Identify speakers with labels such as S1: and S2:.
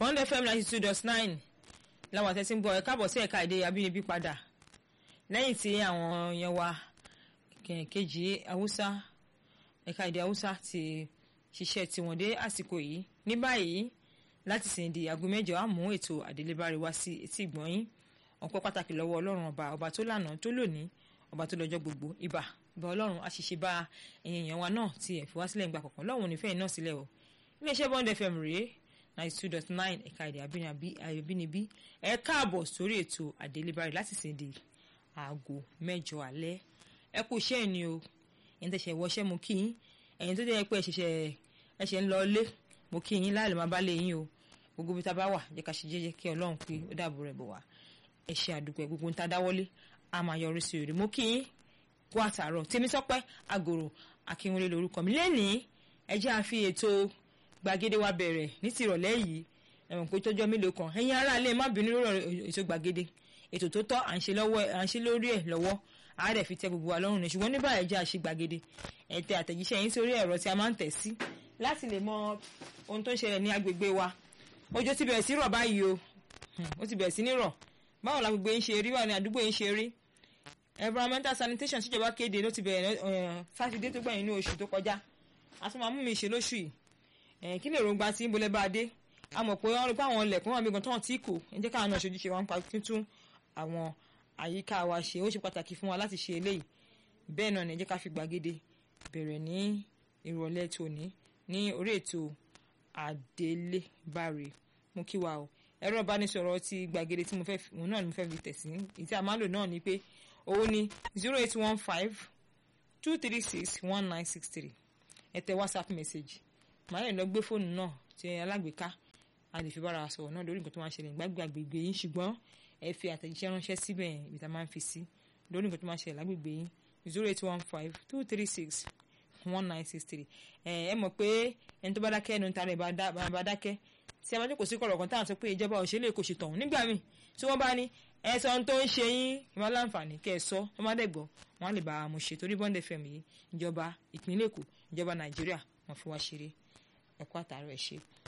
S1: Bond FM ninety two dot nine làwọn àtẹ̀sí ń gbọ́ ẹ káàbọ̀ sí ẹ̀ka èdè abínibí padà lẹ́yìn tí àwọn yẹn wa kejì haúsá ẹ̀ka èdè haúsá ti ṣiṣẹ́ tiwọn dé àsìkò yìí ní báyìí láti sìn di aago mẹ́jọ á mú ètò àdélébárí wá sí etí ìgbọ̀n yín ọpẹ́ pàtàkì lọ́wọ́ ọlọ́run ọba ọba tó lànà tó lónìí ọba tó lọ́jọ́ gbogbo ibà bá ọlọ́run àṣìṣe bá èèyàn wa náà ti ẹ̀ fi wá sílẹ̀ ńgbà kọ̀ọ̀kan lọ́wọ́n onífẹ́ náà sílẹ̀ o iléeṣẹ́ Bond FM rèé ninety two dot nine ẹ̀ka èdè àbínibí ẹ káàbọ̀ sórí ètò àdélébárí láti sìn di aago mẹ́jọ alẹ́ ẹ kú iṣẹ́ ni o ẹ̀yin tẹ̀sẹ̀ wọṣẹ́ mo kí yín ẹ̀yin tó jẹ́ pé ẹ̀ṣẹ̀ṣẹ̀ ẹ̀ṣẹ̀ ń lọ ilé mo kí yín láàlè máa bá lé yín o gbogbo bí ta bá wà jẹ́ ká ṣe jẹ́jẹ́ kí ọlọ́run pé ó dàbò rẹ̀ bọ̀ wá ẹ ṣé àdúpẹ́ gbogbo ń ta dáwọ́lé a máa yọrí sí òde mo kí yín kó àtàrọ̀ Tèmísọ́pẹ́ Àgòrò Akínwọlé lórúkọ mi lẹ́nìí ẹ jẹ́ àfi ètò gbàgede wa bẹ̀rẹ̀ ní tìrọ̀lẹ́ yìí ẹ̀wọ̀n pé tọ́jọ́ mélòó kan ẹ̀yin ará ilé má bínú lórí ètò gbàgede ètò tó tọ́ à ń ṣe lórí ẹ̀ lọ́wọ́ a dẹ̀ fi tẹ gbogbo wa lọ́rùn ní ṣùgbọ́n ní báyìí jẹ́ àṣe gbàgede ẹ tẹ àtẹ̀jíṣẹ́ yín sórí ẹ̀rọ tí a máa ń tẹ̀ sí láti lè mọ ohun tó ń ṣẹlẹ̀ ní agbègbè wa òjò ti bẹ̀rẹ̀ sí rọ̀ báyìí o ó ti bẹ̀rẹ̀ sí ní rọ̀ báwo la gbogbo yín ṣe rí báwo ni àdúgbò yín ṣe rí environmental sanitation síjọba kéde ló ti bẹ̀rẹ̀ sátidé tó gbẹ̀yìn ní oṣù tó kọjá a tún máa mú mi ṣe lóṣù yìí kí lè rògbà tí ń bolẹ̀ bá a dé a mọ̀ pé wọ́n rí pé àwọn ilẹ̀kùn wọn àbígan tán tí kò ẹ jẹ́ káwọn náà ṣojú ṣe wọn pa tuntun àwọn àyíká wa ṣe ó ṣe pàtàkì fún wa láti ṣe eléyìí bẹ́ẹ̀ náà ní ẹ jẹ́ ká fi gbàgede bẹ̀rẹ̀ ní ìrọ̀lẹ́ tòní ní orí ètò àdélébáre mú kí wa o ẹ̀rọ ìbánisọ̀rọ̀ ti gbàgede tí mo fẹ́ òun náà ni mo fẹ́ fi tẹ̀sí ìtí a máa lò náà ni pé òun ni zero eight one five two three six one nine six three ẹ tẹ whatsapp message màá lè lọ gbé fóònù náà ti alágbèéká a lè fi bára sọ̀rọ̀ náà lórí nǹkan tó máa ń ṣẹlẹ̀ gbàgbé àgbègbè yín ṣùgbọ́n ẹ fi àtẹ̀jíṣẹ́ ránṣẹ́ síbẹ̀ ibi tá a máa ń fi sí lórí nǹkan tó máa ń ṣẹlẹ̀ lágbègbè yín zero eight one five two three six one nine six three ẹ ẹ mọ̀ pé ẹni tó bá dákẹ́ ẹnu tara ẹ̀ bá dákẹ́ tí a bá jókòó sí kọ̀rọ̀ kan táwọn sọ pé ìjọba òṣèlú èkó ṣe tọ̀hún nígbà míì tí wọ́n bá ní ẹ sọ ohun tó ń ṣe yín ìmọ̀ láǹfààní kẹ́ ẹ sọ tó má dẹ̀ gbọ́ wọn á lè bá a mú ṣe torí Bond FM yìí ìjọba ìpínlẹ̀ èkó ìjọba nàìjíríà wọn fi wá ṣeré ẹ̀kọ́ àtàrà ẹ̀ ṣe.